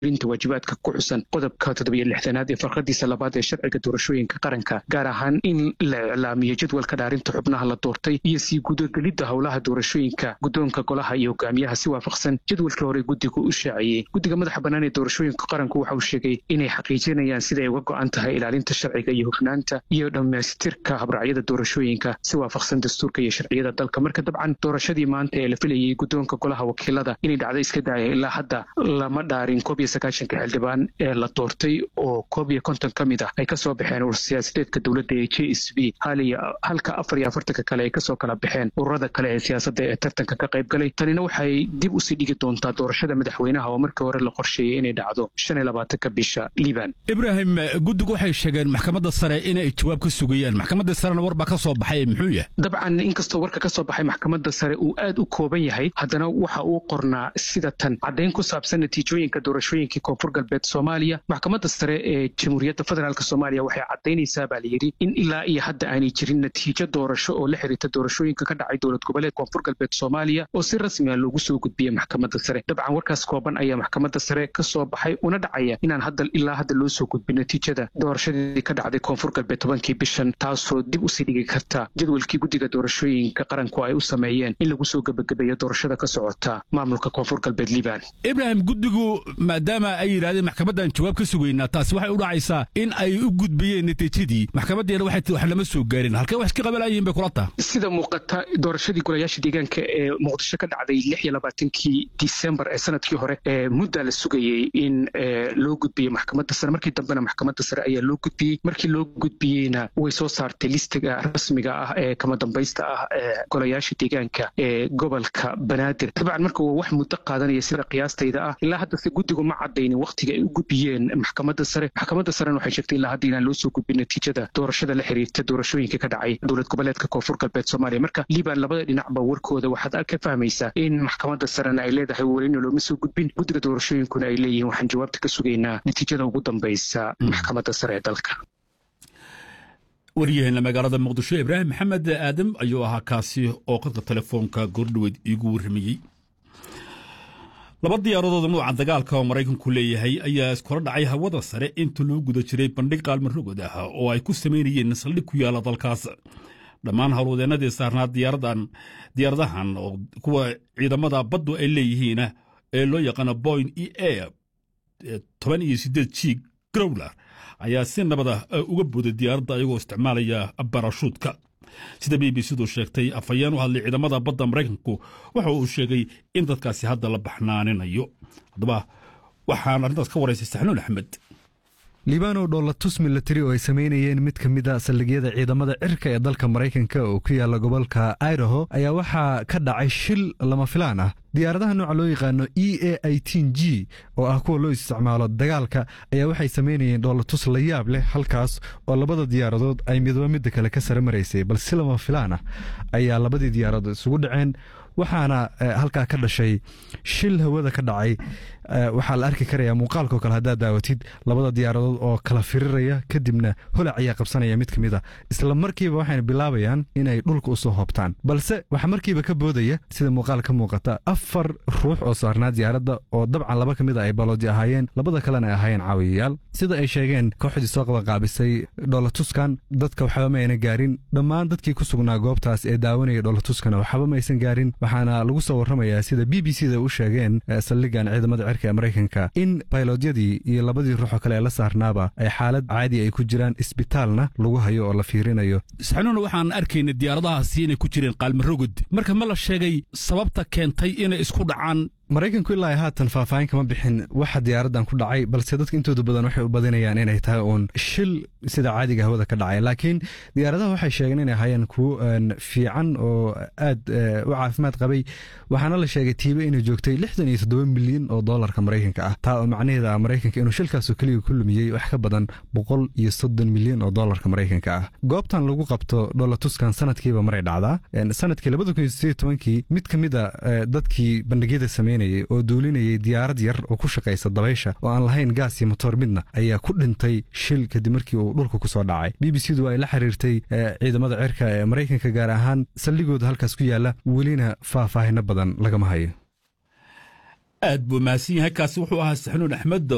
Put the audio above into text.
rinta waajibaadka ku xusan qodobka toddobiyo lixdanaad ee farqadiisa labaad ee sharciga doorashooyinka qaranka gaar ahaan in la iclaamiyo jadwalka dhaarinta xubnaha la doortay iyo sii gudagelidda howlaha doorashooyinka guddoonka golaha iyo hogaamiyaha si waafaqsan jadwalkii hore guddigu u shaaciyey guddiga madaxa bannaan ee doorashooyinka qaranku waxa uu sheegay inay xaqiijinayaan siday uga go-an tahay ilaalinta sharciga iyo hufnaanta iyo dhammaystirka habracyada doorashooyinka si waafaqsan dastuurka iyo sharciyada dalka marka dabcan doorashadii maanta ee la filayay guddoonka golaha wakiilada inay dhacdo iska daaya ilaa hadda lama dhaarin koob iyo sagaashanka xildhibaan ee la doortay oo koob iyo konton ka mid ah ay kasoo baxeen urur siyaasadeedka dowladda ee j s b halka afar iyo afartanka kale ay kasoo kala baxeen ururada kale ee siyaasadda ee tartanka ka qayb galay tanina waxay dib usii dhigi doontaa doorashada madaxweynaha oo markii hore la qorsheeyey inay dhacdo shan iyo labaatanka bisha liban ibraahim guddigu waxay sheegeen maxkamadda sare inay jawaab ka sugayaan maxkamadda sarena war baa ka soo baxay muxuu yahay dabcan inkastoo warka ka soo baxay maxkamadda sare uu aad u kooban yahay haddana waxa uu qornaa sida tan caddayn ku saabsan natiijooyinka doorashooyinkii koonfur galbeed soomaaliya maxkamadda sare ee jamhuuriyadda federaalk soomaaliya waxay caddaynaysaa baa layidhi in ilaa iyo hadda aanay jirin natiijo doorasho oo la xiriirta doorashooyinka ka dhacay dowlad goboleed koonfur galbeed soomaaliya oo si rasmi a loogu soo gudbiyey maxkamadda sare dabcan warkaas kooban ayaa maxkamadda sare ka soo baxay una dhacaya inaan hadda ilaa hadda loo soo gudbin natiijada doorashadii ka dhacday koonfur galbeed tobankii bishan taasoo dib usii dhigi karta jadwalkii guddiga doorashooyinka qaranku ay u sameeyeen in lagu soo gebagabeeyo doorashada ka socota maamulka koonfur galbeed liban ibraahim guddigu maadaama ay yidhahdeen maxkamaddan jawaab ka sugaynaa taasi waxay u dhacaysaa in ay u gudbiyeen natiijadii maxkamaddeena wax lama soo gaarin halkee wax iska qabanayeen bay kula taha sida muuqata doorashadii golayaasha deegaanka ee muqdisho ka dhacday lix iyo labaatankii disembar ee sanadkii hore ee muddaa la sugayey in loo gudbiyo maxkamadda sare markii dambena maxkamadda sare ayaa loo gudbiyey markii loo gudbiyeyna way soo saartay listiga rasmiga ah ee kama dambaysta ah ee golayaasha deegaanka ee gobolka banaadir dabcan marka waa wax muddo qaadanaya sida qiyaastayda ah ilaa haddase guddigu ma cadaynin wakhtiga ay u gudbiyeen maxkamadda sare maxkamadda sarena waxay sheegtay ilaa hadda inaan loo soo gudbin natiijada doorashada la xiriirta doorashooyinka ka dhacay dowlad goboleedka koonfur galbeed soomaaliya marka liban labada dhinacba warkooda waxaad ka fahmaysaa in maxkamadda sarena ay leedahay welina looma soo gudbin guddiga doorashooyinkuna ay leeyihiin waxaan jawaabta ka sugaynaa natiijada ugu dambaysa maxkamadda sare ee dalka waryaheena magaalada muqdisho ibraahim maxamed aadam ayuu ahaa kaasi oo qadka telefoonka goordhoweed iigu warramayey laba diyaaradood nuuca dagaalka oo maraykanku leeyahay ayaa iskula dhacay hawada sare inta loo guda jiray bandhig qaalmarogod ah oo ay ku samaynayeen saldhig ku yaala dalkaas dhammaan howlwadeennadii saarnaa diyaaradahan oo kuwa ciidamada baddu ay leeyihiin ee loo yaqaano boyn e a toban iyo siddeed g growler ayaa si nabada uga booday diyaaradda ayagoo isticmaalaya barashuudka sida b b c-du sheegtay afhayeen u hadlay ciidamada badda maraykanku waxa uu sheegay in dadkaasi hadda la baxnaaninayo haddaba waxaan arrintaas ka waraysay saxnuun axmed liibanow dhoolatus milatari oo ay samaynayeen mid ka mid a saldhigyada ciidamada cirka ee dalka maraykanka oo ku yaalla gobolka idaho ayaa waxaa ka dhacay shil lama filaan ah diyaaradaha nooca loo yaqaano e a itin g oo ah kuwa loo isticmaalo dagaalka ayaa waxay samaynayeen dhoolatus la yaab leh halkaas oo labada diyaaradood ay midba midda kale ka sare maraysay balse si lama filaan ah ayaa labadii diyaaradood isugu dhaceen waxaana halkaa ka dhashay shil hawada ka dhacay waxaa la arki karaya muuqaalkao kale haddaad daawatid labada diyaaradood oo kala firiraya kadibna holac ayaa qabsanaya mid ka mid a isla markiiba waxayna bilaabayaan inay dhulka usoo hoobtaan balse waxaa markiiba ka boodaya sida muuqaal ka muuqata afar ruux oo saarnaa diyaaradda oo dabcan laba ka mid a ay baloodi ahaayeen labada kalena ay ahaayeen caawiyayaal sida ay sheegeen kooxdii soo qabanqaabisay dhoolatuskan dadka waxba ma ayna gaarin dhammaan dadkii ku sugnaa goobtaas ee daawanaya dhoolatuskana waxba ma aysan gaarin waxaana lagu soo warramayaa sida b b c da u sheegeen saldhigan ciidamada cirka ee maraykanka in baylodyadii iyo labadii ruuxoo kale ee la saarnaaba ay xaalad caadi ay ku jiraan isbitaalna lagu hayo oo la fiirinayo saxnuuna waxaan arkayna diyaaradahaasi inay ku jireen qaalmarogod marka ma la sheegay sababta keentay inay isku dhacaan maraykanku ilaa haatan faahfaahin kama bixin waxa diyaaraddan ku dhacay balse dadka intooda badan waxay u badinayaan inay tahay uun shil sida caadiga hawada ka dhacay laakiin diyaaradaha waxay sheegeen inay ahaayeen kuwo fiican oo aad u caafimaad qabay waxaana la sheegay tiibe inay joogtay lixdan iyo toddoba milyan oo doolarka maraykanka ah taa oo macnaheeda ah maraykanka inuu shilkaasoo keliya ku lumiyey wax ka badan boqol iyo soddon milyan oo doolarka maraykanka ah goobtan lagu qabto dholatuskan sanadkiiba maray dhacdaa sanadkii labada kun iyo sideed tobankii mid ka mid a dadkii bandhigyada sameyn oo duulinayay diyaarad yar oo ku shaqaysa dabaysha oo aan lahayn gaas iyo motoor midna ayaa ku dhintay shil kadib markii uu dhulka ku soo dhacay b b c du ay la xiriirtay ciidamada cirka ee maraykanka gaar ahaan saldhigooda halkaas ku yaalla welina faahfaahino badan lagama hayo aad buu mahadsan yahay kaasi wuxuu ahaa saxnuun axmed